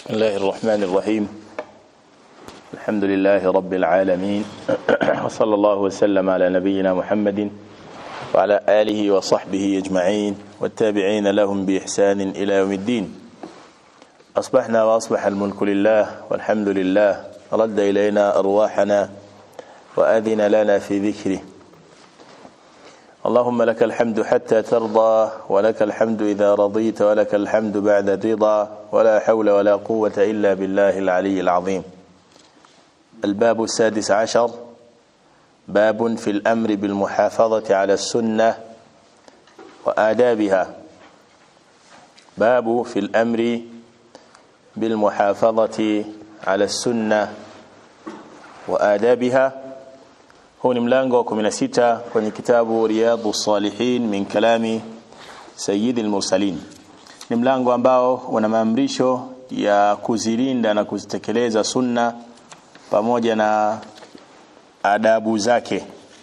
بسم الله الرحمن الرحيم الحمد لله رب العالمين وصلى الله وسلم على نبينا محمد وعلى آله وصحبه أجمعين والتابعين لهم بإحسان إلى يوم الدين أصبحنا وأصبح الملك لله والحمد لله رد إلينا أرواحنا وأذن لنا في ذكره اللهم لك الحمد حتى ترضى ولك الحمد إذا رضيت ولك الحمد بعد الرضا ولا حول ولا قوة إلا بالله العلي العظيم الباب السادس عشر باب في الأمر بالمحافظة على السنة وآدابها باب في الأمر بالمحافظة على السنة وآدابها huu ni mlango wa 16 kwenye kitabu riyadu salihin min kalami sayyidil mursalin ni mlango ambao una maamrisho ya kuzilinda na kuzitekeleza sunna pamoja na adabu zake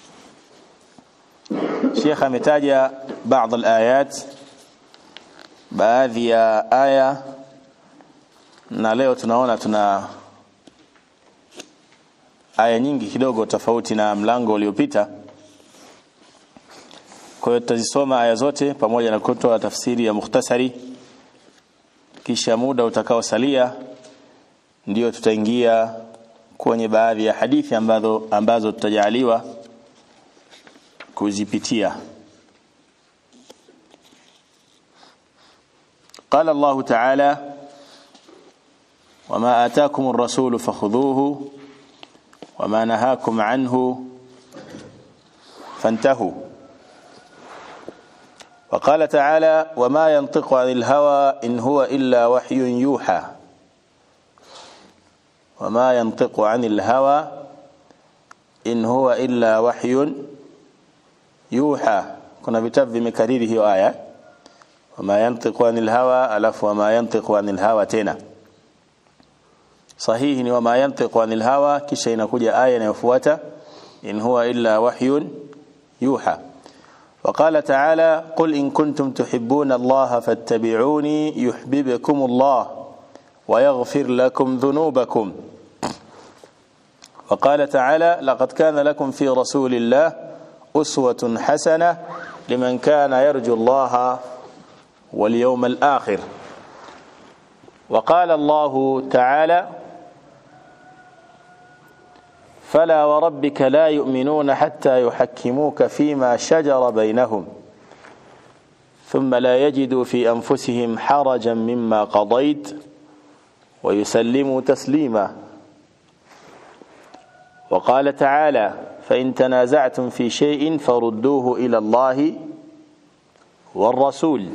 Sheikh ametaja baadhi alayat baadhi ya aya na leo tunaona tuna aya nyingi kidogo tofauti na mlango uliopita kwa hiyo tutazisoma aya zote pamoja na kutoa tafsiri ya mukhtasari kisha muda utakaosalia ndio tutaingia kwenye baadhi ya hadithi ambazo ambazo tutajaliwa kuzipitia قال الله تعالى وما آتاكم الرسول فخذوه وما نهاكم عنه فانتهوا وقال تعالى وما ينطق عن الهوى إن هو إلا وحي يوحى وما ينطق عن الهوى إن هو إلا وحي يوحى كنا vitabu vimekariri hiyo aya wama yantiqu anil hawa alafu wama yantiqu anil hawa tena sahihi ni wama yantiqu anil hawa kisha inakuja aya inayofuata in huwa illa wahyun yuha وقال تعالى قل إن كنتم تحبون الله فاتبعوني يحببكم الله ويغفر لكم ذنوبكم وقال تعالى لقد كان لكم في رسول الله أسوة حسنة لمن كان يرجو الله واليوم الآخر وقال الله تعالى فلا وربك لا يؤمنون حتى يحكموك فيما شجر بينهم ثم لا يجدوا في أنفسهم حرجا مما قضيت ويسلموا تسليما وقال تعالى فإن تنازعتم في شيء فردوه إلى الله والرسول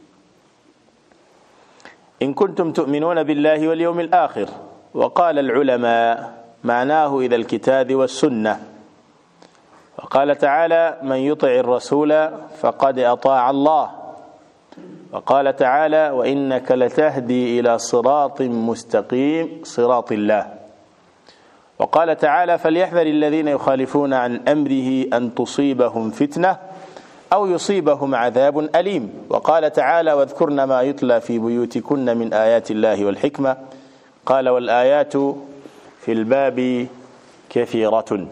إن كنتم تؤمنون بالله واليوم الآخر وقال العلماء معناه إذا الكتاب والسنة وقال تعالى من يطع الرسول فقد أطاع الله وقال تعالى وإنك لتهدي إلى صراط مستقيم صراط الله وقال تعالى فليحذر الذين يخالفون عن أمره أن تصيبهم فتنة أو يصيبهم عذاب أليم وقال تعالى واذكرن ما يتلى في بيوتكن من آيات الله والحكمة قال والآيات في الباب كثيرة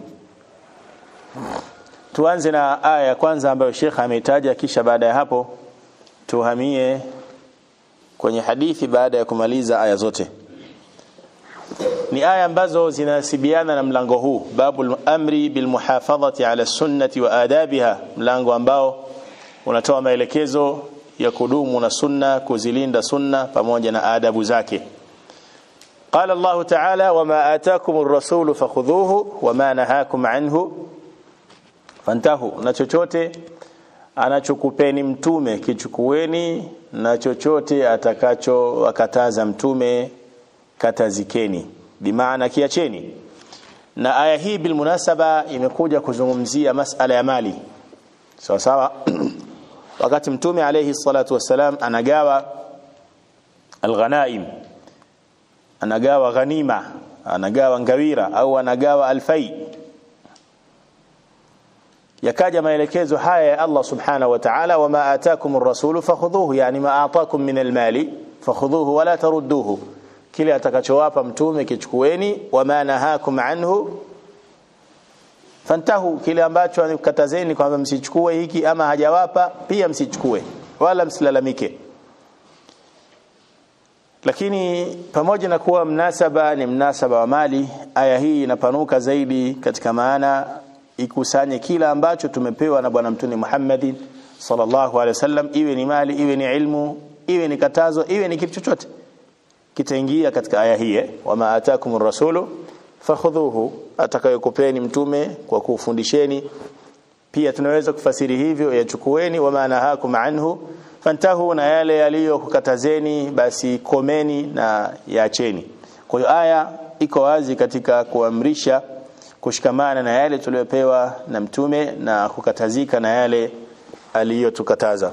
tuanze na aya ya kwanza ambayo Sheikh ameitaja kisha baada ya hapo tuhamie kwenye hadithi baada ya kumaliza aya zote ni aya ambazo zinasibiana na mlango huu babu amri bil muhafadhati ala sunnati wa adabiha mlango ambao unatoa maelekezo ya kudumu na sunna kuzilinda sunna pamoja na adabu zake قال الله تعالى وما آتاكم الرسول فخذوه وما نهاكم عنه فانتهوا na chochote anachokupeni mtume kichukueni na chochote atakacho wakataza mtume katazikeni bimaana kiacheni na aya hii bilmunasaba imekuja kuzungumzia masala ya mali sawa sawa wakati mtume alayhi salatu wassalam anagawa alghanaim anagawa ghanima anagawa ngawira au anagawa alfai yakaja maelekezo haya ya Allah subhanahu wa ta'ala wama atakum ar-rasul fakhudhuhu yani ma ataakum min al-mali fakhudhuhu wala tarudduhu kile atakachowapa mtume kichukueni wama nahakum anhu fantahu kile ambacho anikatazeni kwamba msichukue hiki ama hajawapa pia msichukue wala msilalamike lakini pamoja na kuwa mnasaba ni mnasaba wa mali aya hii inapanuka zaidi katika maana ikusanye kila ambacho tumepewa na bwana mtume Muhammad sallallahu alaihi wasallam iwe ni mali iwe ni ilmu iwe ni katazo iwe ni kitu chochote kitaingia katika aya hii wama atakumur rasulu fakhudhuhu atakayokupeni mtume kwa kufundisheni pia tunaweza kufasiri hivyo yachukueni wama nahakum anhu fantahu na yale yaliyokukatazeni basi komeni na yaacheni kwa hiyo aya iko wazi katika kuamrisha kushikamana na yale tuliyopewa na mtume na kukatazika na yale aliyotukataza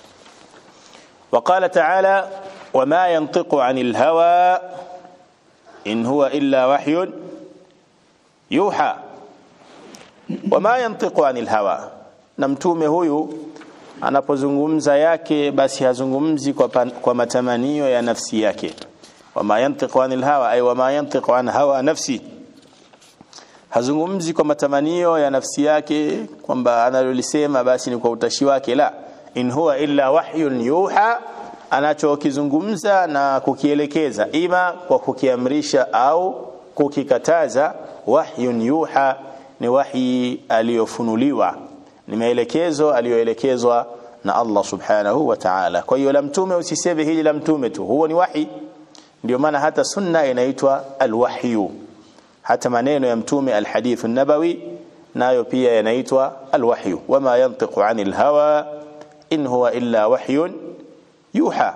وقال تعالى وما ينطق عن الهوى إن هو إلا وحي يوحى وما ينطق عن الهوى na mtume huyu anapozungumza yake basi hazungumzi kwa, pan, kwa matamanio ya nafsi yake wama yantiqu anil hawa ay wama yantiqu an hawa nafsi hazungumzi kwa matamanio ya nafsi yake kwamba analolisema basi ni kwa utashi wake la in huwa illa wahyun yuha anachokizungumza na kukielekeza ima kwa kukiamrisha au kukikataza wahyun yuha ni wahi aliyofunuliwa ni maelekezo aliyoelekezwa na Allah subhanahu wa ta'ala kwa hiyo la mtume usiseme hili la mtume tu huo ni wahi ndio maana hata sunna inaitwa alwahyu hata maneno ya mtume alhadith nabawi nayo pia yanaitwa alwahyu wama yantiqu anil hawa in huwa illa wahyun yuha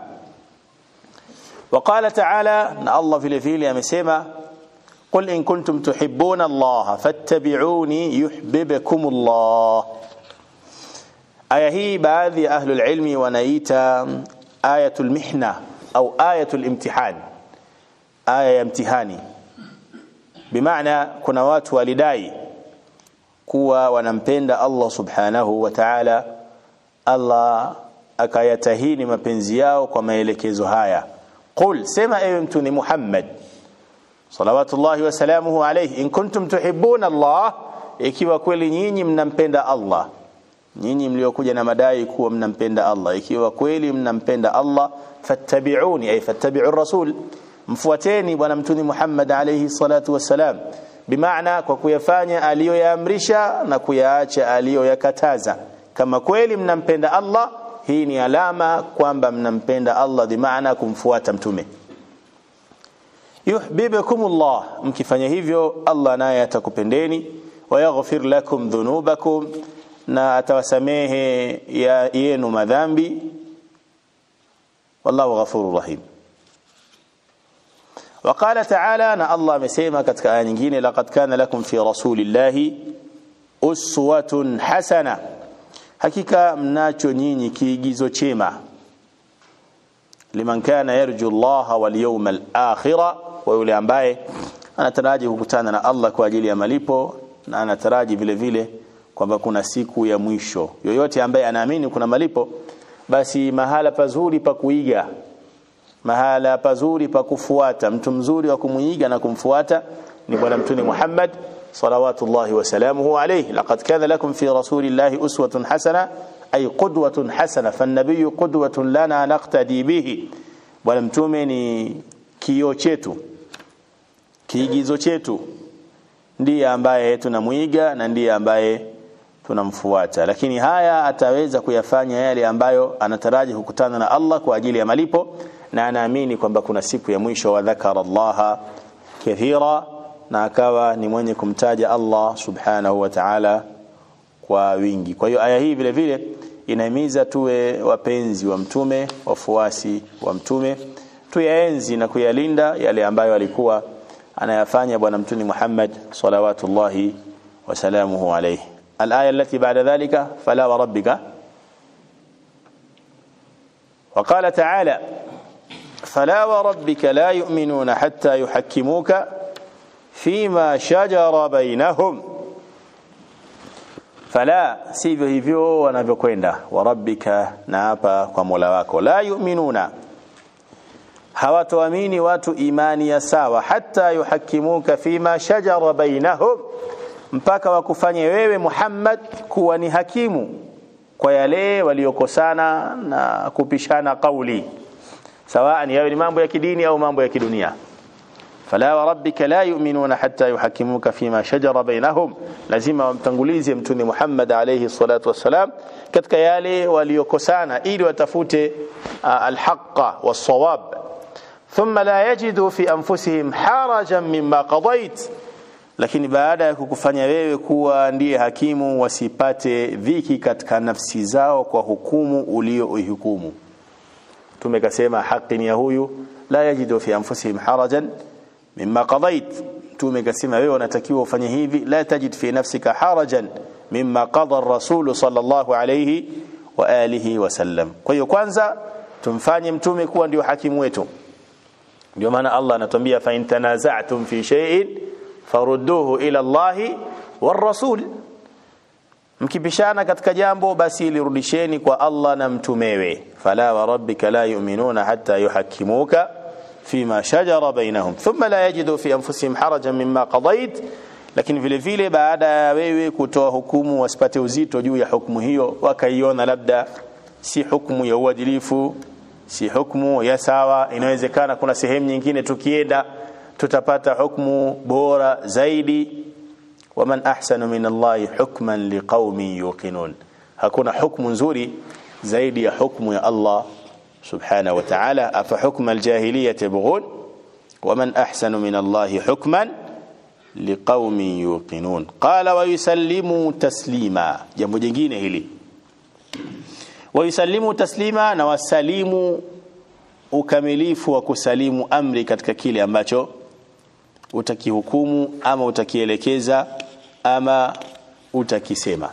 وقال تعالى ان الله vile vile amesema قل ان كنتم تحبون الله فاتبعوني يحببكم الله aya hii baadhi ya ahlul ilmi wanaita ayatul mihna au ayatul imtihan aya ya mtihani bimaana kuna watu walidai kuwa wanampenda Allah subhanahu wa ta'ala Allah akayatahini mapenzi yao kwa maelekezo haya qul sema ewe mtu ni Muhammad salawatullahi wa salamuhu alayhi in kuntum tuhibbuna Allah ikiwa kweli nyinyi mnampenda Allah nyinyi mliokuja na madai kuwa mnampenda Allah ikiwa kweli mnampenda Allah fattabi'uni ay fattabi'u rasul mfuateni bwana mtuni Muhammad alayhi salatu wassalam bimaana kwa kuyafanya aliyoyaamrisha na kuyaacha aliyoyakataza kama kweli mnampenda Allah hii ni alama kwamba mnampenda Allah bimaana kumfuata mtume yuhibbukumullah mkifanya hivyo Allah naye atakupendeni wayaghfir lakum dhunubakum na atawasamehe ya yenu madhambi wallahu ghafurur rahim وقال تعالى ان الله amesema katika aya nyingine laqad kana lakum fi rasulillahi uswatun hasana hakika mnacho nyinyi kiigizo chema liman kana yarju Allah wal yawmal akhir wa yule ambaye anataraji kukutana na Allah kwa ajili ya malipo na anataraji vile vile kwamba kuna siku ya mwisho yoyote ambaye anaamini kuna malipo basi mahala pazuri pa kuiga mahala pazuri pa kufuata mtu mzuri wa kumuiga na kumfuata ni bwana mtume Muhammad salawatullahi wasalamuhu alayhi laqad kana lakum fi rasulillahi uswatun hasana ay qudwatun hasana fan qudwatun lana naqtadi bihi bwana mtume ni kioo chetu kiigizo chetu ndiye ambaye tunamuiga na ndiye ambaye tunamfuata lakini haya ataweza kuyafanya yale ambayo anataraji kukutana na Allah kwa ajili ya malipo na anaamini kwamba kuna siku ya mwisho wa dhakara Allah kathira na akawa ni mwenye kumtaja Allah subhanahu wa ta'ala kwa wingi kwa hiyo aya hii vile vile inahimiza tuwe wapenzi wa mtume wafuasi wa mtume tuyaenzi na kuyalinda yale ambayo alikuwa anayafanya bwana mtume Muhammad salawatullahi wasalamuhu alayhi الآية التي بعد ذلك فلا وربك وقال تعالى فلا وربك لا يؤمنون حتى يحكموك فيما شجر بينهم فلا sivyo hivyo wanavyokwenda warabbika na hapa kwa Mola wako la yu'minuna hawatoamini watu imani ya sawa hata yuhakimuka fima shajara bainahum mpaka wakufanye wewe Muhammad kuwa ni hakimu kwa yale waliokosana na kupishana kauli sawaan yawe ni mambo ya kidini au mambo ya kidunia fala wa rabbika la yu'minuna hatta yuhakimuka fima shajara bainahum lazima wamtangulize mtume Muhammad alayhi salatu wassalam katika yale waliokosana ili watafute alhaqa was-sawab thumma la yajidu fi anfusihim harajan mimma qadait lakini baada ya kukufanya wewe kuwa ndiye hakimu wasipate dhiki katika nafsi zao kwa hukumu ulioihukumu tumekasema haki ni ya huyu la yajidu fi anfusihim harajan mimma qadait tumekasema wewe unatakiwa ufanye hivi la tajid fi nafsika harajan mimma qada ar-rasul sallallahu alayhi wa alihi wasallam kwa hiyo kwanza tumfanye mtume kuwa ndio hakimu wetu ndio maana Allah anatuambia fa in tanaza'tum fi shay'in farudduhu ila Allahi war rasul mkipishana katika jambo basi lirudisheni kwa Allah na mtumewe fala wa rabbika la yu'minuna hatta yuhakkimuka fima shajara bainahum thumma la yajidu fi anfusihim harajan mimma qadait lakini vile vile baada ya wewe kutoa hukumu wasipate uzito juu ya hukumu hiyo wakaiona labda si hukumu ya uadilifu si hukumu ya sawa inawezekana kuna sehemu nyingine tukienda tutapata hukumu bora zaidi waman ahsanu min Allahi hukman liqaumin yuqinun hakuna hukumu nzuri zaidi ya hukumu ya Allah subhanahu wa ta'ala afa hukma aljahiliyyah yabghun waman ahsanu min Allahi hukman liqaumin yuqinun qala wa yusallimu taslima jambo jingine hili wa yusallimu taslima na wasalimu ukamilifu wa kusalimu amri katika kile ambacho utakihukumu ama utakielekeza ama utakisema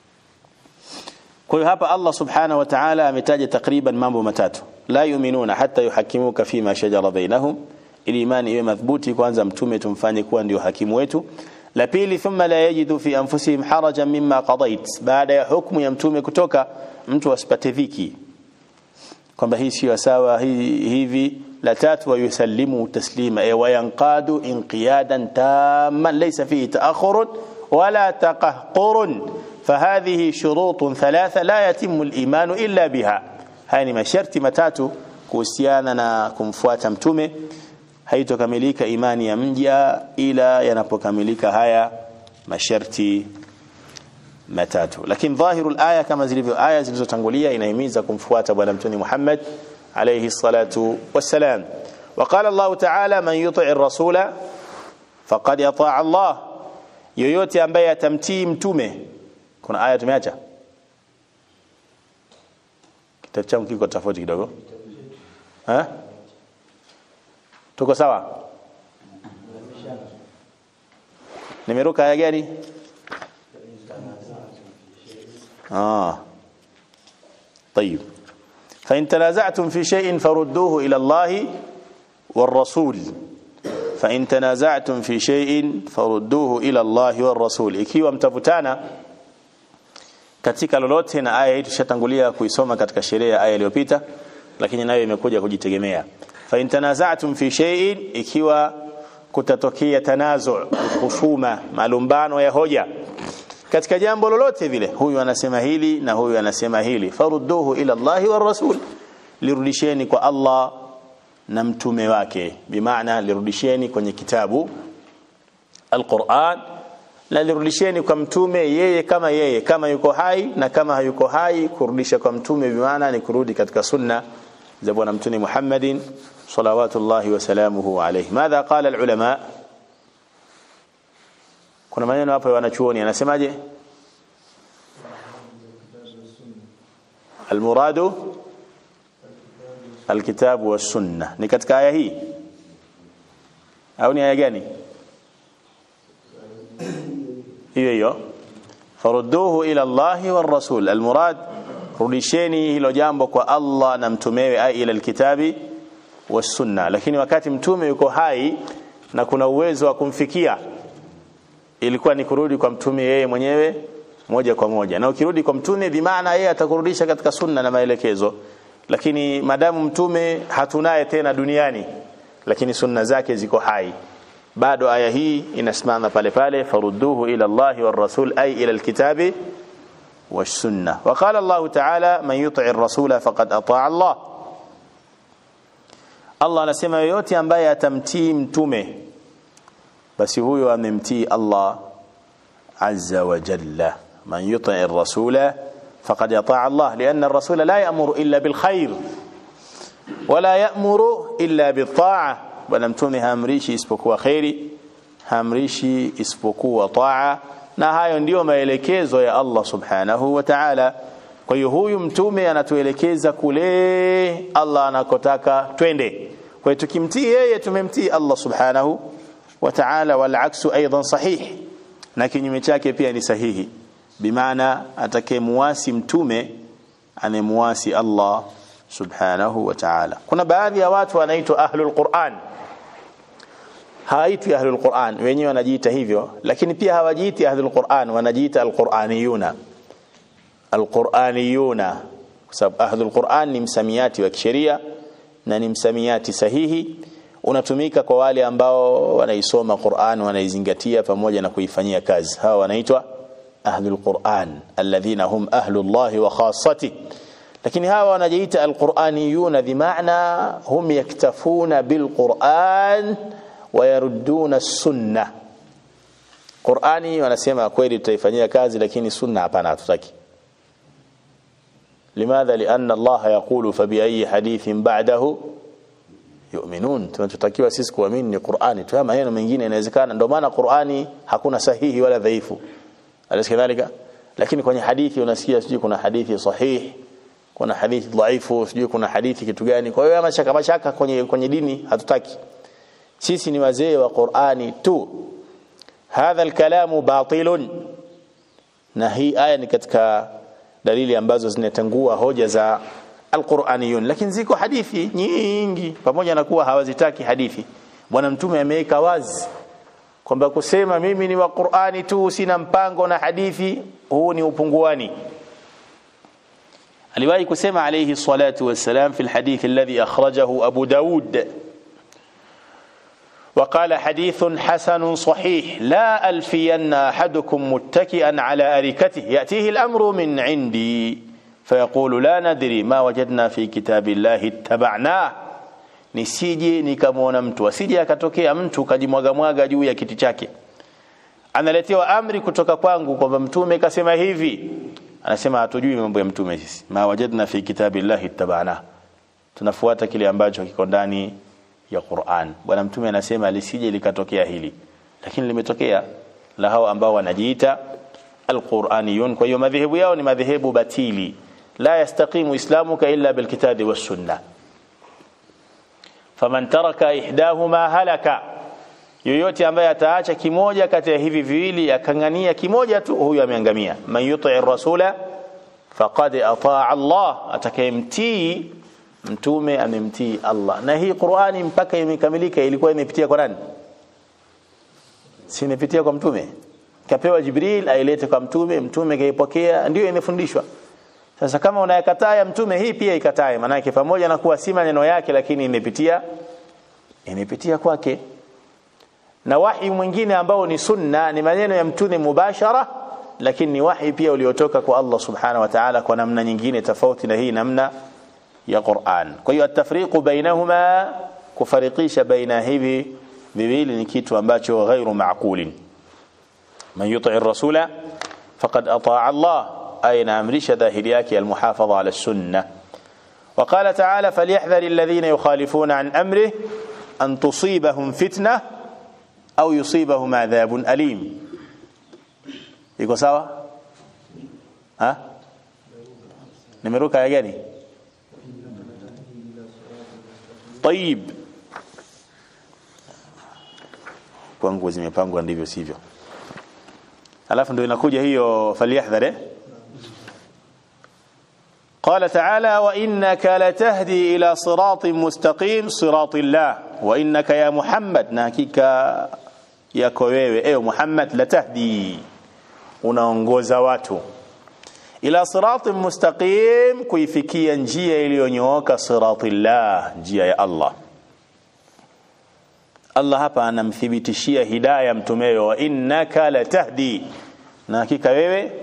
kwa hiyo hapa Allah subhanahu wa ta'ala ametaja takriban mambo matatu la yuminuna hatta yuhakimuka fima shajara bainahum ili imani iwe madhubuti kwanza mtume tumfanye kuwa ndio hakimu wetu la pili thumma la yajidu fi anfusihim harajan mimma qadait baada ya hukumu ya mtume kutoka mtu asipate dhiki kwamba hii sio sawa hii hivi la tatu wa yusallimu taslima e wayanqadu inqiyadan tamman laysa fihi ta'akhur wala taqahqur فهذه شروط ثلاثة لا يتم الإيمان إلا بها haya ni masharti matatu kuhusiana na kumfuata mtume haitokamilika imani ya mja ila yanapokamilika haya masharti matatu lakini dhahiru aya kama zilivyo aya zilizotangulia inahimiza kumfuata bwana mtume Muhammad alayhi salatu wassalam وقال الله تعالى من يطع الرسول فقد يطاع الله yoyote ambaye atamtii mtume kuna aya tumeacha kitabu changu kiko tofauti kidogo eh tuko sawa nimeruka aya gani اه طيب فإن تنازعتم في شيء فردوه إلى الله والرسول فإن تنازعتم في شيء فردوه إلى الله والرسول ikiwa mtavutana katika lolote na aya hii tushatangulia kuisoma katika sheria ya aya iliyopita lakini nayo imekuja kujitegemea fa in tanaza'tum fi shay'in ikiwa kutatokea tanazu husuma malumbano ya hoja katika jambo lolote vile huyu anasema hili na huyu anasema hili farudduhu ila Allahi war rasul lirudisheni kwa Allah na mtume wake bimaana lirudisheni kwenye kitabu alquran na lirudisheni kwa mtume yeye kama yeye kama yuko hai na kama hayuko hai kurudisha kwa mtume bimaana ni kurudi katika sunna za bwana mtume Muhammadin salawatullahi wa salamuhu alayhi madha qala alulama kuna maneno hapo wanachuoni anasemaje almuradu alkitabu was-sunna ni katika aya hii au ni aya gani hiyo hiyo farudduhu ila Allahi war rasul almurad rudisheni hilo jambo kwa Allah na mtumewe ai ila alkitabi was-sunna lakini wakati mtume yuko hai na kuna uwezo wa kumfikia ilikuwa ni kurudi kwa mtume yeye mwenyewe moja kwa moja na ukirudi kwa mtume bimaana yeye atakurudisha katika sunna na maelekezo lakini madamu mtume hatunaye tena duniani lakini sunna zake ziko hai bado aya hii inasimama pale pale farudduhu ila Allah war rasul ay ila alkitabi والسنة وقال الله تعالى من يطع الرسول فقد أطاع الله Allah anasema yoyote ambaye atamtii mtume basi huyo amemtii Allah azza wa jalla man yuti ar-rasula faqad ataa Allah lianna ar-rasula la ya'muru illa bil khair wala ya'muru illa bit ta'a bwana mtume haamrishi isipokuwa khairi haamrishi isipokuwa taa na hayo ndiyo maelekezo ya Allah subhanahu wa ta'ala kwa hiyo huyu mtume anatuelekeza kule Allah anakotaka twende kwa hiyo tukimtii yeye tumemtii Allah subhanahu wa ta'ala wal aksu aidan sahih na kinyume chake pia ni sahihi bimaana atakayemuasi mtume anemuasi Allah subhanahu wa ta'ala kuna baadhi ya watu wanaitwa ahlul Qur'an hawaitwi ahlul Qur'an wenyewe wanajiita hivyo lakini pia hawajiiti ahlul Qur'an wanajiita alquraniyuna alquraniyuna kwa sababu ahlul Qur'an ni msamiati wa kisheria na ni msamiati sahihi unatumika kwa wale ambao wanaisoma Qur'an wanaizingatia pamoja na kuifanyia kazi hawa wanaitwa ahlul Qur'an alladhina hum ahlullahi wa khassati lakini hawa wanajiita alquraniyuna bimaana hum yaktafuna bilquran wayarudduna sunna Qur'ani wanasema kweli tutaifanyia kazi lakini sunna hapana hatutaki limadha lianna Allah yaqulu fa bi ayi hadithin ba'dahu yu'minun tunachotakiwa sisi kuamini ni Qur'ani tu maneno mengine inawezekana ndio maana Qur'ani hakuna sahihi wala dhaifu alikadhalika lakini kwenye hadithi unasikia sijui kuna hadithi sahihi kuna hadithi dhaifu sijui kuna hadithi kitu gani kwa hiyo mashaka mashaka kwenye kwenye dini hatutaki sisi ni wazee wa Qur'ani tu hadha alkalamu batilun na hii aya ni katika dalili ambazo zinatangua hoja za alquraniyun lakini ziko hadithi nyingi pamoja na kuwa hawazitaki hadithi bwana mtume ameweka wazi kwamba kusema mimi ni wa Qur'ani tu sina mpango na hadithi huu ni upunguani aliwahi kusema alayhi salatu wassalam fi alhadith alladhi akhrajahu Abu Daud وقال حديث حسن صحيح لا ألفين أحدكم متكئا على أريكته يأتيه الأمر من عندي فيقول لا ندري ما وجدنا في كتاب الله اتبعناه nisije nikamwona mtu asije akatokea mtu kajimwaga mwaga juu ya kiti chake analetewa amri kutoka kwangu kwamba mtume kasema hivi anasema hatujui mambo ya mtume sisi ma wajadna fi kitabillahi ittabana tunafuata kile ambacho kiko ndani ya Qur'an bwana mtume anasema lisije likatokea hili lakini limetokea la hao ambao wanajiita alquraniyun kwa hiyo madhehebu yao ni madhehebu batili la yastaqimu islamuka illa bilkitabi was-sunnah faman taraka ihdahuma halaka yoyote ambaye ataacha kimoja kati ya hivi viwili akangania kimoja tu huyu ameangamia man yuti rasula faqad ataa Allah atakayemtii mtume amemtii Allah na hii Qur'ani mpaka imekamilika ilikuwa imepitia kwa nani si imepitia kwa mtume kapewa Jibril ailete kwa mtume mtume kaipokea ndio imefundishwa sasa kama unayakataa ya mtume hii pia ikatae maana pamoja na kuwa si maneno yake lakini imepitia imepitia kwake na wahi mwingine ambao ni sunna ni maneno ya mtume mubashara lakini ni wahi pia uliotoka kwa Allah subhanahu wa ta'ala kwa namna nyingine tofauti na hii namna ya Qur'an kwa hiyo atafriqu bainahuma kufarikisha baina hivi viwili ni kitu ambacho ghairu maqulin man yuti ar-rasula faqad ataa Allah ay naamrisha dhahiri yake almuhafadha ala sunna وقال تعالى فليحذر الذين يخالفون عن أمره أن تصيبهم فتنة أو يصيبهم عذاب أليم iko sawa ha nimeruka ya gani طيب kwangu zimepangwa ndivyo sivyo alafu ndio inakuja hiyo falyahdhar قال تعالى وإنك لتهدي إلى صراط مستقيم صراط الله وإنك يا محمد ناكيك yako wewe ewe Muhammad latahdi unaongoza watu ila siratin mustaqim kuifikia njia iliyonyooka siratillah njia ya Allah Allah hapa anamthibitishia hidayah mtumewe wa innaka latahdi na hakika wewe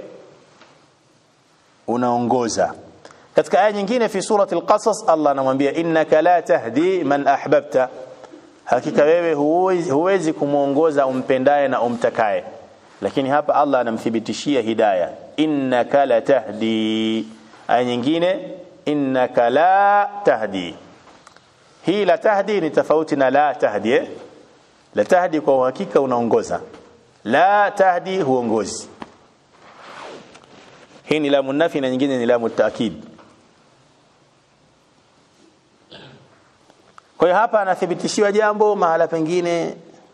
unaongoza katika aya nyingine fi surati al-qasas Allah anamwambia innaka la tahdi man ahbabta hakika wewe huwezi, huwezi kumuongoza umpendaye na umtakaye lakini hapa Allah anamthibitishia hidayah innaka la tahdi aya nyingine innaka la tahdi hii la tahdi ni tofauti na la tahdi eh? la tahdi kwa uhakika unaongoza la tahdi huongozi hii ni lamu nafi na nyingine ni lamu taakid kwa hiyo hapa anathibitishiwa jambo mahala pengine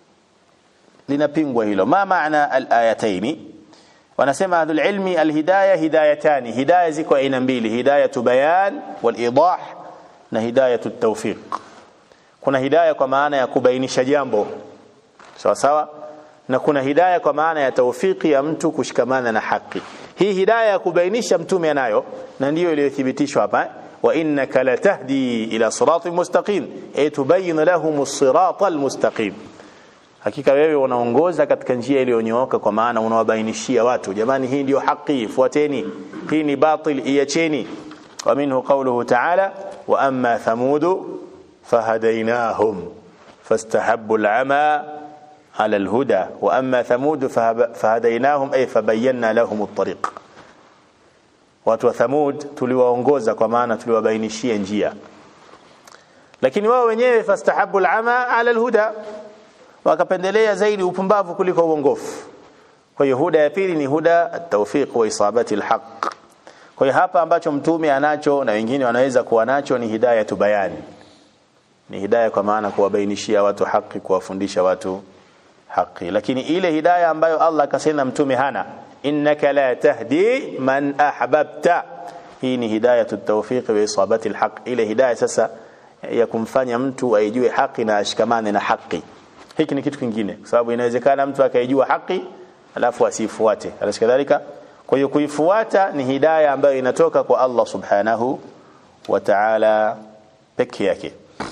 linapingwa hilo ma maana alayataini wanasema ahlul ilmi alhidayah hidayatani hidayah ziko aina mbili hidayatu bayan wal idah na hidayatu tawfiq kuna hidayah kwa maana ya kubainisha jambo sawa sawa na kuna hidayah kwa maana ya tawfiki ya mtu kushikamana na haki hii hidayah ya kubainisha mtume anayo na ndiyo iliyothibitishwa hapa wa innaka latahdi ila siratin mustaqim ay tubayyin lahum as-sirata al-mustaqim hakika wewe unaongoza katika njia iliyonyooka kwa maana unawabainishia watu jamani hii ndio haki fuateni hii ni batil iacheni wa minhu qawluhu ta'ala wa amma thamudu fahadainahum fastahabbu al-ama على الهدى وأما ثمود فهديناهم أي فبينا لهم الطريق watu wa Thamud tuliwaongoza kwa maana tuliwabainishia njia lakini wao wenyewe fastahabu alama ala alhuda wakapendelea zaidi upumbavu kuliko uongofu kwa hiyo huda ya pili ni huda at-tawfiq wa isabati alhaq kwa hiyo hapa ambacho mtume anacho na wengine wanaweza kuwa nacho ni hidayatu bayani ni hidayah kwa maana kuwabainishia watu haki kuwafundisha watu haki lakini ile hidayah ambayo Allah akasema mtume hana innaka la tahdi man ahbabta hii ni hidayatu tawfiq wa isabati alhaq ile hidayah sasa ya kumfanya mtu aijue haki na ashikamane na haki hiki ni kitu kingine kwa sababu inawezekana mtu akaijua haki alafu asifuate alikadhalika kwa hiyo kuifuata ni hidayah ambayo inatoka kwa Allah subhanahu wa ta'ala peke yake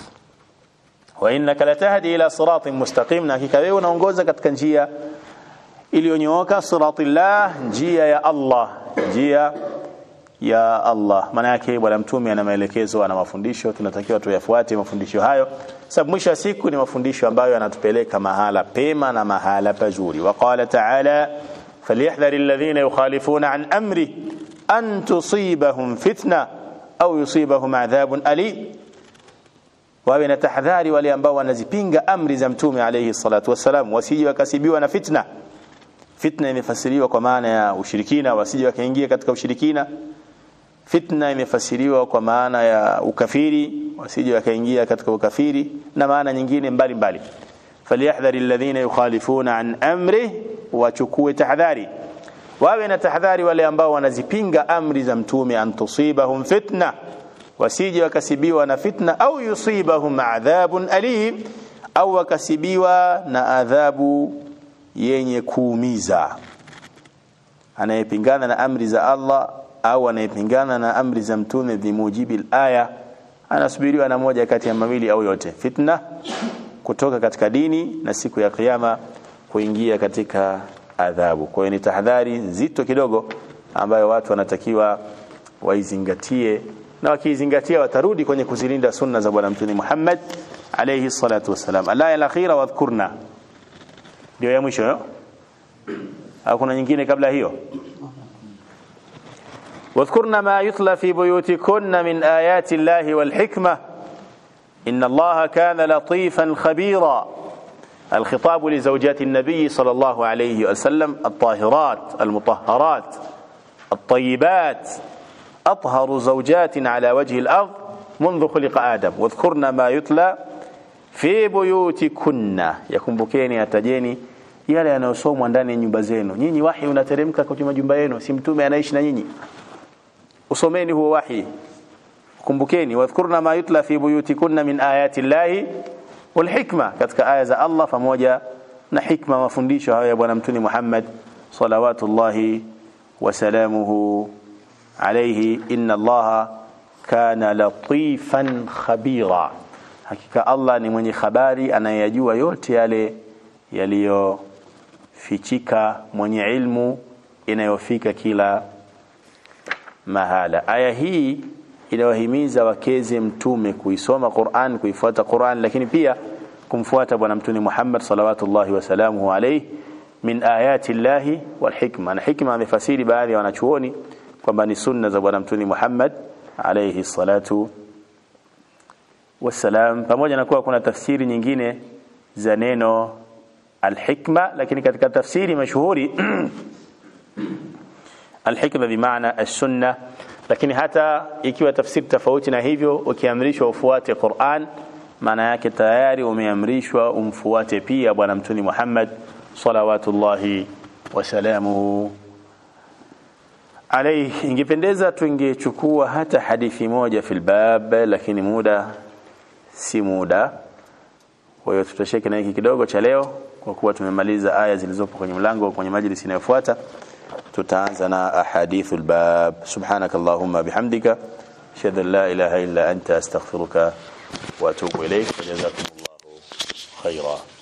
wa innaka latahdi ila siratin mustaqim na hakika wewe unaongoza katika njia iliyonyooka siratillah njia ya Allah njia ya Allah maana yake bwana mtume ana maelekezo ana mafundisho tunatakiwa tuyafuate mafundisho hayo sababu mwisho wa siku ni mafundisho ambayo yanatupeleka mahala pema na mahala pazuri waqala ta'ala falyahdhar alladhina yukhalifuna an amri an tusibahum fitna au yusibahum adhabun alim wawe na tahadhari wale ambao wanazipinga amri za mtume alayhi salatu wassalam wasije wakasibiwa na fitna fitna imefasiriwa kwa maana ya ushirikina wasije wakaingia katika ushirikina fitna imefasiriwa kwa maana ya ukafiri wasije wakaingia katika ukafiri na maana nyingine mbalimbali falyahdhari alladhina yukhalifuna an amri wachukue tahadhari wawe na tahadhari wale ambao wanazipinga amri za mtume an tusibahum fitna wasije wakasibiwa na fitna au yusibahum adhabun alim au wakasibiwa na adhabu yenye kuumiza anayepingana na amri za Allah au anayepingana na amri za mtume bimujibi aya anasubiriwa na moja kati ya mawili au yote fitna kutoka katika dini na siku ya kiyama kuingia katika adhabu kwa hiyo ni tahadhari nzito kidogo ambayo watu wanatakiwa waizingatie na wakizingatia watarudi kwenye kuzilinda sunna za bwana mtume Muhammad alayhi salatu wasalam alaya alakhira wadhkurna ndio ya mwisho yo au kuna nyingine kabla hiyo واذكرن ما يتلى في بيوتكن من آيات الله والحكمة إن الله كان لطيفا خبيرا الخطاب لزوجات النبي صلى الله عليه وسلم الطاهرات المطهرات الطيبات أطهر زوجات على وجه الأرض منذ خلق آدم واذكرن ما يتلى في بيوتكن yakumbukeni atajeni yale yanayosomwa ndani ya nyumba zenu nyinyi wahi unateremka kwenye majumba yenu si mtume anaishi na nyinyi usomeni huo wahi kumbukeni wadhkurna ma yutla fi buyutikunna min ayati llahi wal hikma katika aya za Allah pamoja na hikma mafundisho hayo ya bwana mtume Muhammad salawatullahi wa salamuhu alayhi inna allaha kana latifan khabira hakika Allah ni mwenye habari anayeyajua yote yale yaliyofichika mwenye ilmu inayofika kila mahala aya hii inawahimiza wakeze mtume kuisoma Qur'an kuifuata Qur'an lakini pia kumfuata bwana mtume Muhammad salawatullahi wasalamuhu alayhi min ayati llahi wal hikma na hikma amefasiri baadhi ya wanachuoni kwamba ni sunna za bwana mtume Muhammad alayhi salatu wassalam pamoja na kuwa kuna tafsiri nyingine za neno alhikma lakini katika tafsiri mashuhuri alhikma bimaana as-sunna lakini hata ikiwa tafsiri tofauti na hivyo ukiamrishwa ufuate Qur'an maana yake tayari umeamrishwa umfuate pia bwana mtume Muhammad salawatullahi wasalamuhu alayhi ingependeza tungechukua hata hadithi moja fil bab lakini muda si muda kwa hiyo tutosheke na hiki kidogo cha leo kwa kuwa tumemaliza aya zilizopo kwenye mlango kwenye majlisi inayofuata tutaanza na ahadithul bab subhanakallahumma bihamdika ashhadu an la ilaha illa anta astaghfiruka wa atubu ilayk jazakumullahu khaira